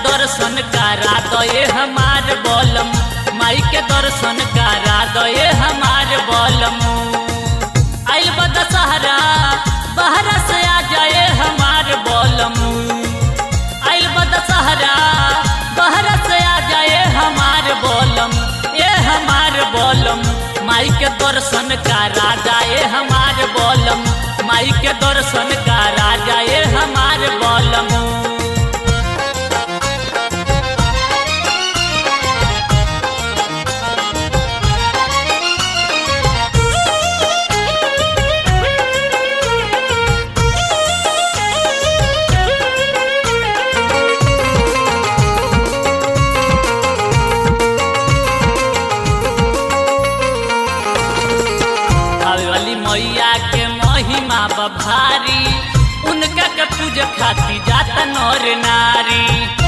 दर्शन करा दये हमार बोलम माई के दर्शन करा दये हमार बोलम आइल बा दशहरा बहरा से आ जाए हमार बोलम आइल बा दशहरा बहरा से आ जाए हमार बोलम ए हमार बोलम माई के दर्शन करा जाए हमार बोलम माई के दर्शन करा जाए हमार बोलम आवे वाली मैया के महिमा बभारी उनका के पूज खाती जाता नर नारी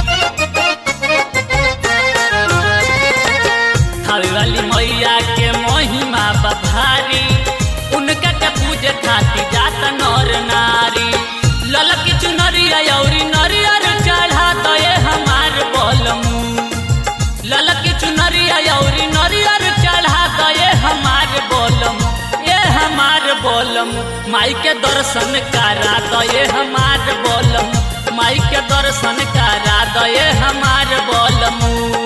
खावे वाली मैया के महिमा बभारी उनका के पूज खाती जाता नर नारी ललकी चुनरिया औरी नरियर चढ़ा दये हमार बोलमू ललकी चुनरिया औरी नरियर चढ़ा दये हमार बोलम ये हमार बोलम माई के दर्शन करा दये हमार बोलम माई के दर्शन करा दये हमार बोलम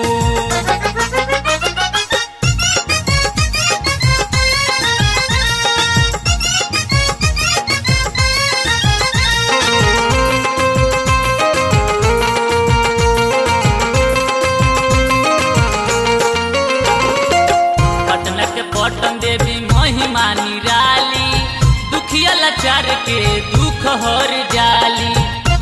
पटना के पटन देवी महिमा निराली दुखिया लाचार के दुख हर जाली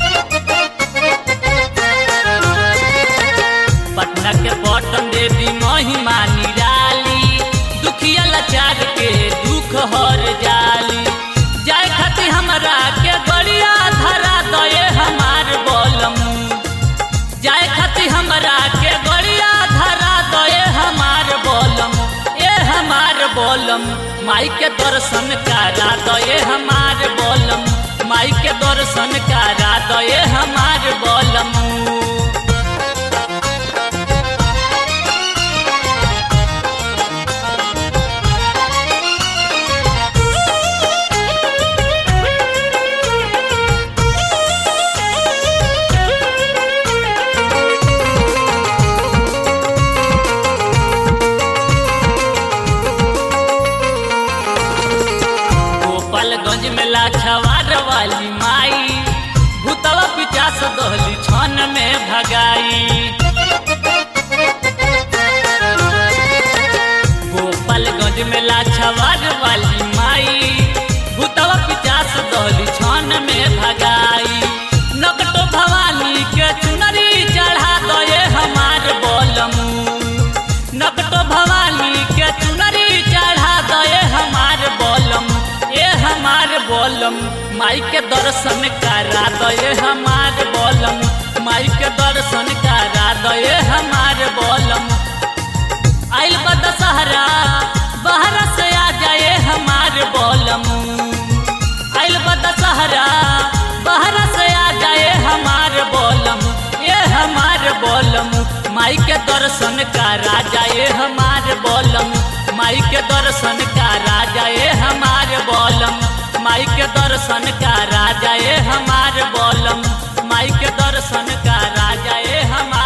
पटना के पटन देवी महिमा निराली दुखिया लाचार के दुख हर जाली जाय खाती हमरा के गड़िया धरा दये हमार बोलम जाय खाती हमरा के गड़िया धरा दये हमार बोलम ए हमार बोलम माई के दर्शन करा दये हमार बोलम माई के दर्शन करा दये हमार बोलम गोपालगंज में लाछवार वाली माई भूतवा पिचास दहली छन में भगाई गोपालगंज में लाछवार वाली माई भूतवा पिचास दहली छन में भगाई नकटो भवानी के चुनरी चढ़ा दये हमार बोलमू नकटो भवानी के चुनरी चढ़ा दये हमार बोलम ए हमार बोलम माई के दर्शन करा दये हमार बोलम माई के दर्शन करा दये हमार बोलम आइल बा दशहरा बहरा से आ जाए हमार बोलम आइल बा दशहरा बहरा से आ जाए हमार बोलम ये हमार बोलम माई के दर्शन करा जाए हमार बोलम माई के दर्शन करा जाए हमार बोलम माई के दर्शन करा जाए हमार बोलम माई के दर्शन करा जाए हमार